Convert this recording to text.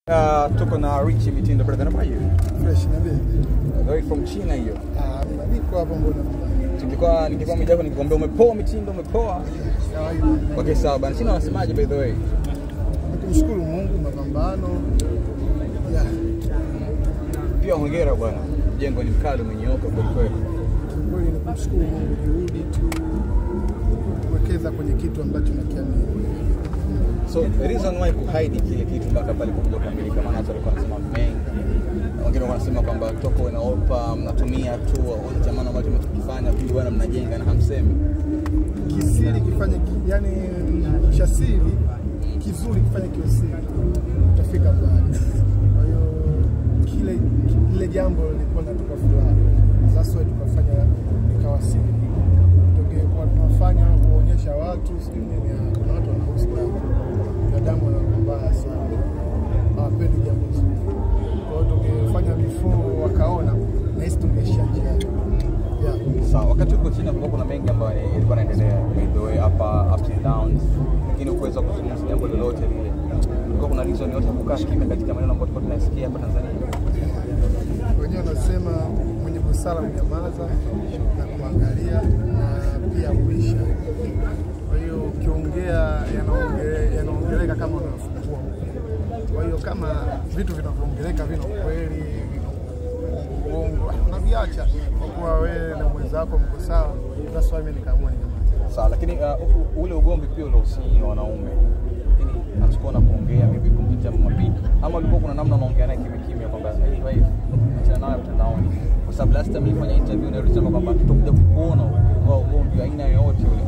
Uh, tuko na Richie Mitindo brother, how are you? fresh na vipi? Right from China hiyo. Ah, mimi niko hapa mbona Tulikuwa nikikuwa mjako nikikwambia umepoa Mitindo, umepoa. kawaida. Okay, sawa bana. China wanasemaje by the way? Nikumshukuru Mungu mapambano. Yeah, Pia hongera bwana. Jengo ni mkali umenyooka kweli kweli. kweli ni kumshukuru Mungu, juhudi tu kuwekeza kwenye kitu ambacho nakiamini. So the reason why kuhide kile kitu mpaka pale kuja kukamilika, maana watu walikuwa wanasema mengi. Wengine wanasema kwamba toko inaopa mnatumia tu au jamani ambacho mtakifanya pili bwana mnajenga na hamsemi. Kisiri kifanye ki, yani cha siri kizuri kifanye kiwe siri, utafika mbali. Kwa hiyo kile kile jambo lilikuwa linatupa furaha, sasa tukafanya ikawa siri, tungekuwa tunafanya kuonyesha watu sijui nini, ah, kuna watu wanausi damu, binadamu wanakuwa mbaya sana, hawapendi jambo zuri. Kwa hiyo tungefanya before wakaona, nahisi tungeishia njiani. Yeah. Sawa, wakati uko China kulikuwa kuna mengi ambayo yalikuwa yanaendelea by the way, hapa ups and downs, lakini ukuweza kuzungumza jambo lolote lile. Kulikuwa kuna reason yote ya kukaa kimya katika maneno ambayo tulikuwa tunasikia hapa Tanzania. wenyewe wanasema mwenye busara mnyamaza na kuangalia na pia kuisha. Kwa hiyo ukiongea yanaonge- yanaongeleka kama unafungua upya. Kwa hiyo kama vitu vinavyoongeleka vina ukweli, vina uongo, unaviacha kwa kuwa wewe na mwenzako mko sawa. That's why mimi nikaamua ninyamaze. Sawa, lakini uh, u- u- ule ugomvi pia uliohusiana na wanaume, lakini hatukuwa na kuongea maybe kumpita mapito, ama ulikuwa kuna namna unaongea naye kimya kimya kwamba hey, wife, achana nayo mtandaoni, kwa sababu last time nilifanya interview na ulisema kwamba tutakuja kukuona kwa ugomvi wa aina yoyote ule